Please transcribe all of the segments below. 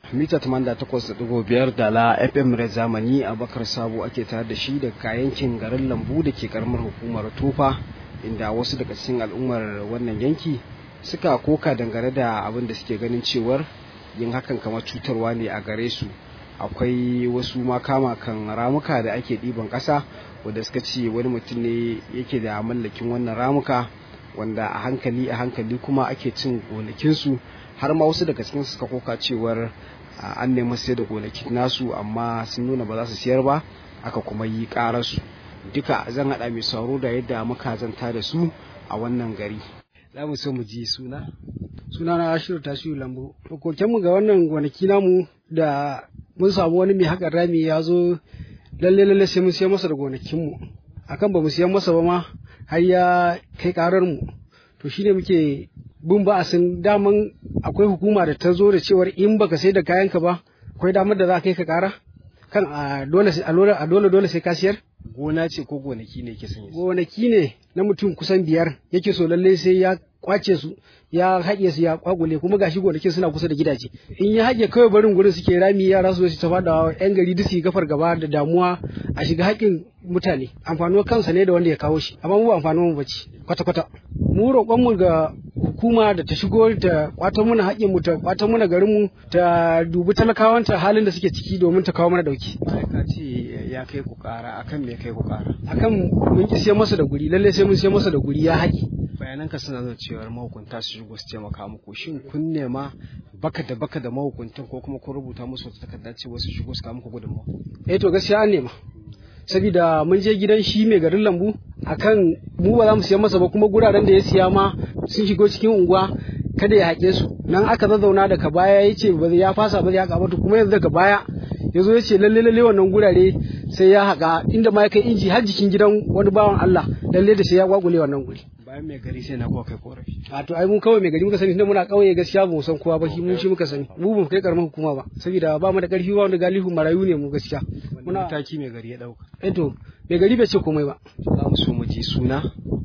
mita 88.5 da la fm red zamani a bakar sabo ake tare da shi da kayankin garin lambu da ke karamar hukumar tufa inda wasu daga cikin al'ummar wannan yanki suka koka dangane da abin da suke ganin cewar yin hakan kamar cutarwa ne a gare su akwai wasu makama kan ramuka da ake ɗiban ƙasa wanda suka ce wani mutum ne yake da mallakin wannan ramuka wanda a hankali a hankali kuma ake cin gonakinsu har ma wasu daga cikin suka koka cewar an nemi sayar da gonakin nasu amma sun nuna ba za su siyar ba aka kuma yi ƙararsu duka zan haɗa mai sauro da yadda muka zanta da su a wannan gari za mu so mu ji suna suna na ashiru tasiri lambu mu ga wannan gonaki namu da mun samu wani mai haƙar rami ya zo lalle lalle sai mun siya masa da gonakinmu akan ba mu siyan masa ba ma har ya kai karar mu to shine muke bin ba sun daman akwai hukuma da ta zo da cewar in baka sai da kayanka ba akwai damar da za ka kai ka kara kan a dole a dole dole sai ka siyar gona ce ko gonaki ne ke sanya gonaki ne na mutum kusan biyar yake so lalle sai ya kwace su ya haƙe su ya kwagule kuma gashi gonakin suna kusa da gidaje in ya haƙe kawai barin gurin suke rami yara su su ta faɗa yan gari duk su gafar gaba da damuwa a shiga haƙin mutane amfanuwar kansa ne da wanda ya kawo shi amma mu amfanuwar mu bace kwata kwata mu roƙon mu ga hukuma da ta shigo ta kwato mana haƙin mu ta kwato mana garin mu ta dubi talakawanta halin da suke ciki domin ta kawo mana dauki ka ce ya kai ku ƙara akan me kai ku ƙara akan mun ki sai masa da guri lalle sai mun sai masa da guri ya haƙi bayananka suna nuna cewar mahukunta su shigo su taimaka muku shin kun nema baka da baka da mahukuntan ko kuma kun rubuta musu wata takarda ce wasu shigo su kawo muku gudunmawa eh to gaskiya an nema saboda mun je gidan shi mai garin lambu akan mu ba za mu siya masa ba kuma guraren da ya siya ma sun shigo cikin unguwa kada ya haƙe su nan aka zazzauna daga baya ya ce ba ya fasa ba ya haƙa ba kuma yanzu daga baya ya zo ya ce lalle lalle wannan gurare sai ya haƙa inda ma ya kai inji har jikin gidan wani bawan Allah lalle da sai ya gwagule wannan guri bayan mai gari sai na kuwa kai korafi a to ai mun kawai mai gari muka sani tunda muna kauye gaskiya ba mu san kowa ba shi mun shi muka sani mu ba mu kai karamar hukuma ba saboda ba mu da karfi ba wanda galihu marayu ne mu gaskiya muna mataki mai gari ya dauka eh to mai gari bai ce komai ba za mu so mu ji suna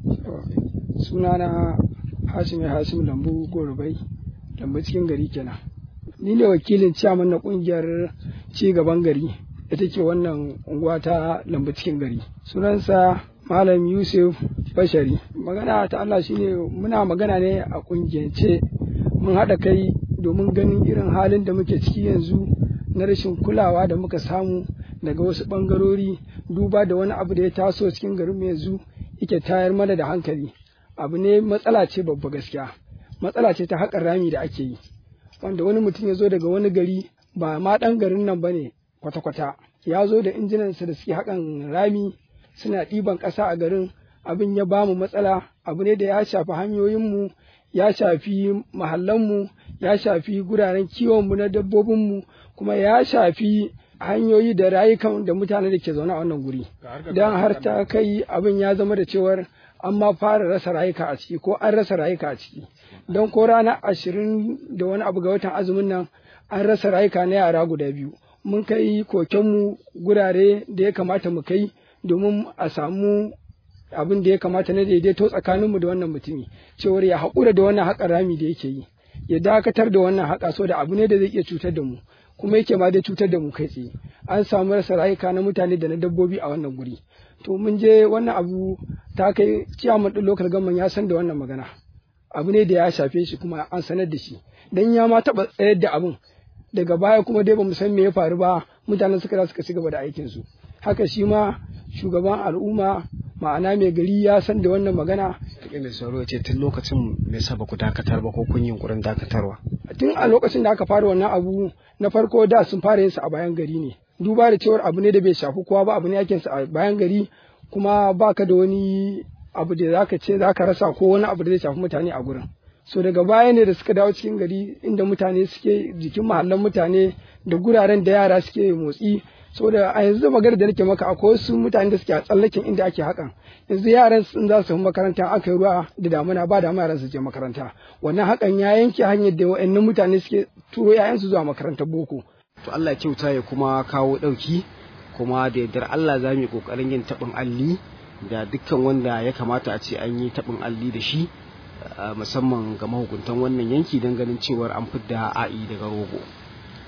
suna na Hashim Hashim Lambu Gorubai Lambu cikin gari kenan ni ne wakilin ciyaman na kungiyar ci gaban gari ita ce wannan unguwa ta Lambu cikin gari sunansa Malam Yusuf Bashari. Magana ta Allah shine muna magana ne a kungiyance mun haɗa kai domin ganin irin halin da muke ciki yanzu na rashin kulawa da muka samu daga wasu ɓangarori duba da wani abu da ya taso cikin garin yanzu yake tayar mana da hankali. Abu ne matsala ce babba gaskiya. Matsala ce ta haƙar rami da ake yi. Wanda wani mutum ya zo daga wani gari ba ma ɗan garin nan ba ne kwata-kwata. Ya zo da injinansa da suke haƙan rami suna ɗiban ƙasa a garin abin ya ba mu matsala abu ne da ya shafi hanyoyinmu ya shafi mahallanmu ya shafi guraren kiwonmu na dabbobinmu kuma ya shafi hanyoyi da rayukan da mutane da ke zaune a wannan guri don har ta kai abin ya zama da cewar an ma fara rasa rayuka a ciki ko an rasa rayuka a ciki don ko ranar ashirin da wani abu ga watan azumin nan an rasa rayuka na yara guda biyu mun kai kokenmu gurare da ya kamata mu kai domin a samu abin da ya kamata na daidaito tsakaninmu da wannan mutumi cewar ya haƙura da wannan haƙa rami da yake yi ya dakatar da wannan haƙa so da abu ne da zai iya cutar da mu kuma yake ma dai cutar da mu kai tsaye an samu rasa rayuka na mutane da na dabbobi a wannan guri to mun je wannan abu ta kai ciyaman ɗin lokal gamman ya san da wannan magana abu ne da ya shafe shi kuma an sanar da shi dan ya ma taɓa tsayar da abin daga baya kuma dai ba mu san me ya faru ba mutanen suka suka ci gaba da aikinsu haka shi ma shugaban al'umma ma'ana mai gari ya san da wannan magana. Take mai sauro ce tun lokacin me yasa ba ku dakatar ba ko kun yi yunkurin dakatarwa. Tun a lokacin da aka fara wannan abu na farko da sun fara yin a bayan gari ne. Duba da cewar abu ne da bai shafi kowa ba abu ne yake a bayan gari kuma baka da wani abu da zaka ce zaka rasa ko wani abu da zai shafi mutane a gurin. So daga baya ne da suka dawo cikin gari inda mutane suke jikin mahallan mutane da guraren da yara suke motsi saboda a yanzu magana da nake maka akwai wasu mutane da suke a tsallaken inda ake hakan yanzu yaran sun za su makaranta aka yi ruwa da damuna ba da yaran su je makaranta wannan hakan ya yanke hanyar da wa'annan mutane suke turo yayansu zuwa makarantar boko to Allah kyauta ya kuma kawo dauki kuma da yardar Allah za mu yi kokarin yin tabin alli da dukkan wanda ya kamata a ce an yi tabin alli da shi musamman ga mahukuntan wannan yanki don ganin cewar an fidda a'i daga rogo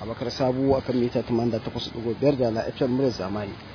abakar sabu akan mita 88.5 da la fm mura zamani